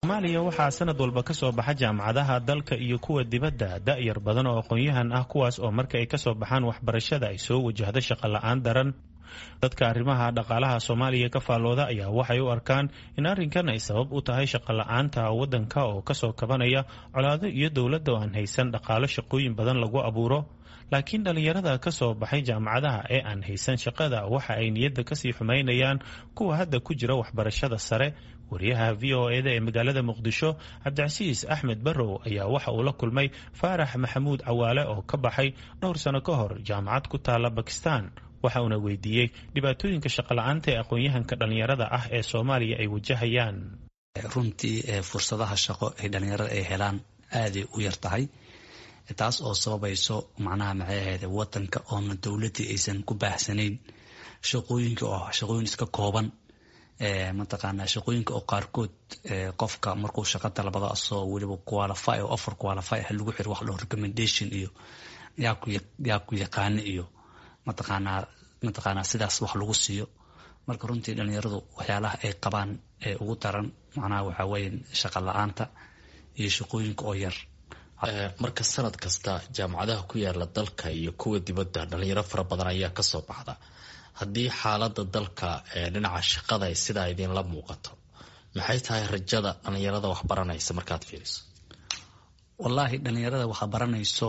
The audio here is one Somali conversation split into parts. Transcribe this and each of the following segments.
soomaaliya waxaa sanad walba ka soo baxa jaamacadaha dalka iyo kuwa dibadda da'yar badan oo aqoon-yahan ah kuwaas oo marka ay kasoo baxaan waxbarashada ay soo wajahdo shaqo la-aan daran dadka arrimaha dhaqaalaha soomaaliya ka faallooda ayaa waxay u arkaan in arrinkan ay sabab u tahay shaqo la-aanta waddanka oo kasoo kabanaya colaado iyo dowladda oo aan haysan dhaqaalo shaqooyin badan lagu abuuro laakiin dhallinyarada ka soo baxay jaamacadaha ee aan haysan shaqada waxa ay niyadda kasii xumaynayaan kuwa hadda ku jira waxbarashada sare wariyaha v o eda ee magaalada muqdisho cabdicasiis axmed barrow ayaa waxa uu la kulmay faarax maxamuud cawaale oo ka baxay dhowr sano ka hor jaamacad ku taala bakistan waxa uuna weydiiyey dhibaatooyinka shaqola-aanta ee aqoon-yahanka dhallinyarada ah ee soomaaliya ay wajahayaan runtii fursadaha shaqo ay dhallinyarada ay helaan aaday u yar tahay taas oo sababayso macnaha maxay ahayd wadanka oona dowladii aysan ku baahsanayn shaqooyinka oo shaqooyin iska kooban mataqaanaa shaqooyinka oo qaarkood qofka markuu shaqa dalbado asoo weliba qualify oo offer qualify ah lagu xiro wax loo recommendation iyo yaa ku yaa ku yaqaano iyo mataqaanaa mataqaanaa sidaas wax lagu siiyo marka runtii dhalinyaradu waxyaalaha ay qabaan ee ugu daran macnaha waxaa weeye shaqa la-aanta iyo shaqooyinka oo yar marka sanad kasta jaamacadaha ku yaala dalka iyo kuwa dibadda dhalinyaro fara badan ayaa kasoo baxda haddii xaalada dalka ee dhinaca shaqada ay sidaa idinla muuqato maxay tahay rajada dhalinyarada wax baranaysa markaad fiiriso wallaahi dhalinyarada waxa baranayso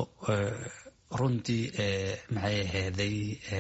runtii maxay aheyday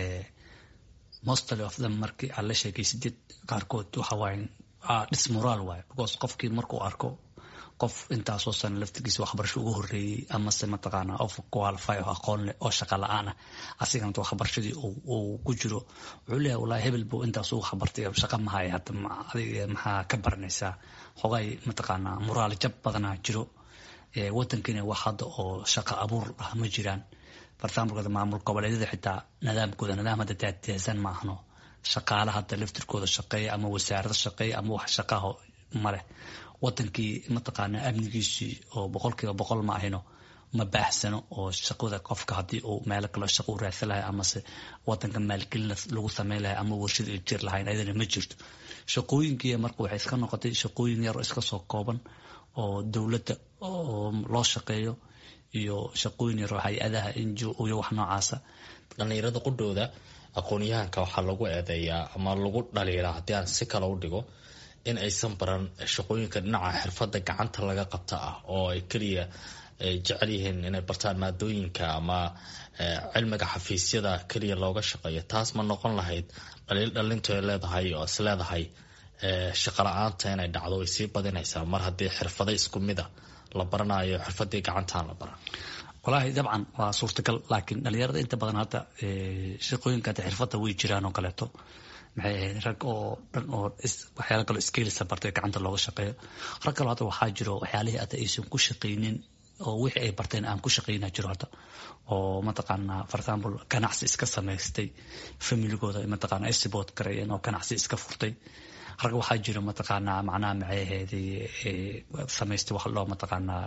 mostly of them markii aad la sheekaysidid qaarkood waxa waaye dismoraal waaye because qofkii markuu arko qof intaasoo sana laftigiisa waxbarasho ugu horeeyey amase mataqaana of qualify oo aqoon leh oo shaqa la-aan ah asigana waxbarashadii uu ku jiro wuxuu leeyahay wallahi hebel buu intaas ugu waxbartay shaqa mahaya hadda adiga maxaa ka baranaysaa xogay mataqaanaa muraal jab badanaa jiro wadankiina wax hadda oo shaqa abuur ah ma jiraan bartaamulkooda maamul goboleedyada xitaa nidaamkooda nidaam hadda daadiyaasan ma ahno shaqaala hadda laftirkooda shaqeeya ama wasaarada shaqeeya ama wax shaqaho maleh wadankii mataqaanaa amnigiisii oo boqolkiiba boqol ma ahino ma baahsano oo shaqada qofka haddii uu meelo kale shaqo u raadsan lahay amase wadanka maalgelin lagu sameyn lahay ama warshada ay jir lahayn ayadana ma jirto shaqooyinkii marka waxay iska noqotay shaqooyin yar oo iska soo kooban oo dowladda oo loo shaqeeyo iyo shaqooyin yar oo hay-adaha injo iyo wax noocaasa dhalinyarada qudhooda aqoon-yahanka waxaa lagu eedeeyaa ama lagu dhaliilaa haddii aan si kale u dhigo in aysan baran shaqooyinka dhinaca xirfadda gacanta laga qabta ah oo ay keliya jecel yihiin inay bartaan maadooyinka ama cilmiga xafiisyada keliya looga shaqeeyo taas ma noqon lahayd dhaliil dhalintu ay leedahay oo is leedahay shaqa la-aanta inay dhacdo way sii badinaysaa mar haddii xirfado isku mida la baranayo xirfadii gacantaan la baran wallaahi dabcan waa suurtagal laakiin dhalinyarada inta badan hadda shaqooyinka hadda xirfadda way jiraan oo kaleeto maxay ahayd rag oo dhan oo waxyaala kaloo skilsa bartay gacanta looga shaqeeyo rag kaloo hadda waxaa jiro waxyaalihii hadda aysan ku shaqaynin oo wixii ay barteen aan ku shaqayna jiro hadda oo mataqaanaa for example ganacsi iska samaystay familigooda mataqaana ay sibood gareeyeen oo ganacsi iska furtay rag waxaa jiro mataqaanaa macnaha maxay ahayd samaystay wax loo mataqaanaa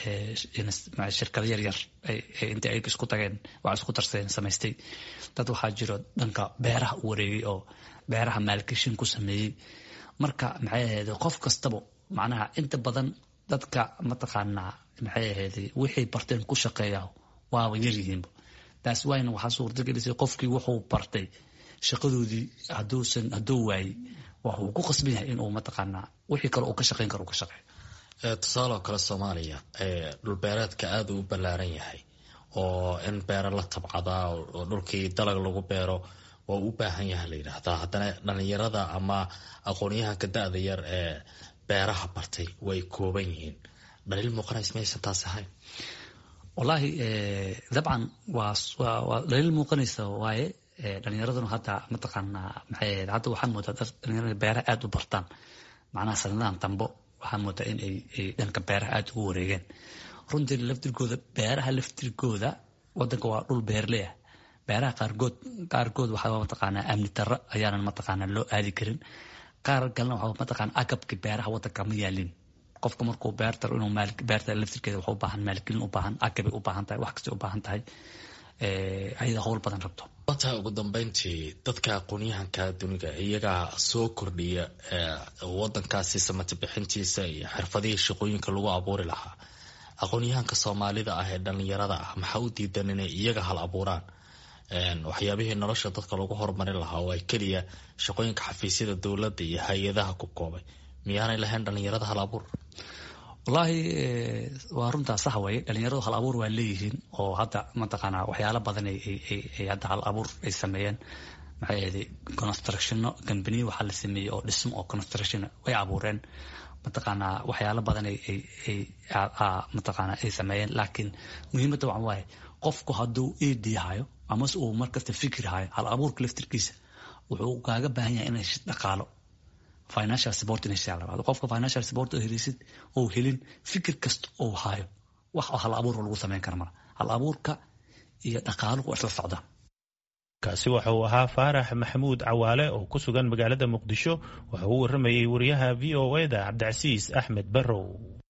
shirkado yar yar inta ay isku tageen wax isku darsadeen samaystay dad waxaa jiro dhanka beeraha u wareegay oo beeraha maalgashin ku sameeyey marka maxay ahayd qof kastaba macnaha inta badan dadka mataqaanaa maxay ahayd wixay barteen ku shaqeeya waaba yaryihiinba taas wayna waxaa suurtagelisay qofkii wuxuu bartay shaqadoodii haduusan hadduu waayey waxuu ku qasban yahay inuu mataqaanaa wixii kale uu ka shaqeyn karo uu ka shaqeeyo tusaale oo kale soomaaliya dhulbeereedka aada u ballaaran yahay oo in beero la tabcadaa oo dhulkii dalag lagu beero waa u baahan yaha la yidhaahdaa haddana dhalinyarada ama aqoonyahanka da-da yar ee beeraha bartay way kooban yihiin dhaliil muuqanays maysan taas ahayn wallaahi dabcan waa waa dhaliil muuqanaysa waaye dhalinyaraduna hadda mataqaanaa maxay ahayd hadda waxaa moodaa dad dhalinyarada beeraha aada u bartaan macnaha sanadahan dambo waxaa moodaa in ay dhanka beeraha aada ugu wareegeen runtii laftirkooda beeraha laftirkooda wadanka waa dhul beerley ah beeraha qaarkood qaarkood waxaa mataqaanaa amni darro ayaanan mataqaanaa loo aadi karin qaar kalena waxaa mataqaanaa agabka beeraha wadanka ma yaalin qofka markuu beerta inuu beerta laftirkeeda waxa u baahan maalgelin u baahan agabay u baahan tahay wax kastay u baahan tahay ayada howl badan rabto wata ugu dambeyntii dadka aqoonyahanka duniga iyagaa soo kordhiya wadankaasi samati bixintiisa iyo xirfadihii shaqooyinka lagu abuuri lahaa aqoonyahanka soomaalida ah ee dhalinyarada ah maxaa u diidan inay iyaga hal abuuraan waxyaabihii nolosha dadka lagu horumarin lahaa oo ay keliya shaqooyinka xafiisyada dowladda iyo hay-adaha ku koobay miyaanay lahayn dhalinyarada hal abuur wallaahi waa runtaa sax weye dhalinyaradu hal abuur waa leeyihiin oo hadda mataqaanaa waxyaalo badan ay hadda hal abuur ay sameeyeen maxay ahday constructiono gambaniya waxaa la sameeyey oo dhismo oo construction way abuureen mataqaanaa waxyaalo badan mataqaanaa ay sameeyeen laakiin muhiimadda waxa waaye qofku hadduu ed hayo amase uu markasta fikir hayo hal abuurka laftirkiisa wuxuu kaaga baahan yahay inay dhaqaalo financial support inay siyaa labaad qofka financial support oo helisid oo helin fikir kasta oo hayo wax hal abuur lagu samayn kara mala hal abuurka iyo dhaqaaluhu waa isla socdaan kaasi waxa uu ahaa faarax maxamuud cawaale oo ku sugan magaalada muqdisho waxa uu waramayey wariyaha v o e da cabdicasiis axmed barrow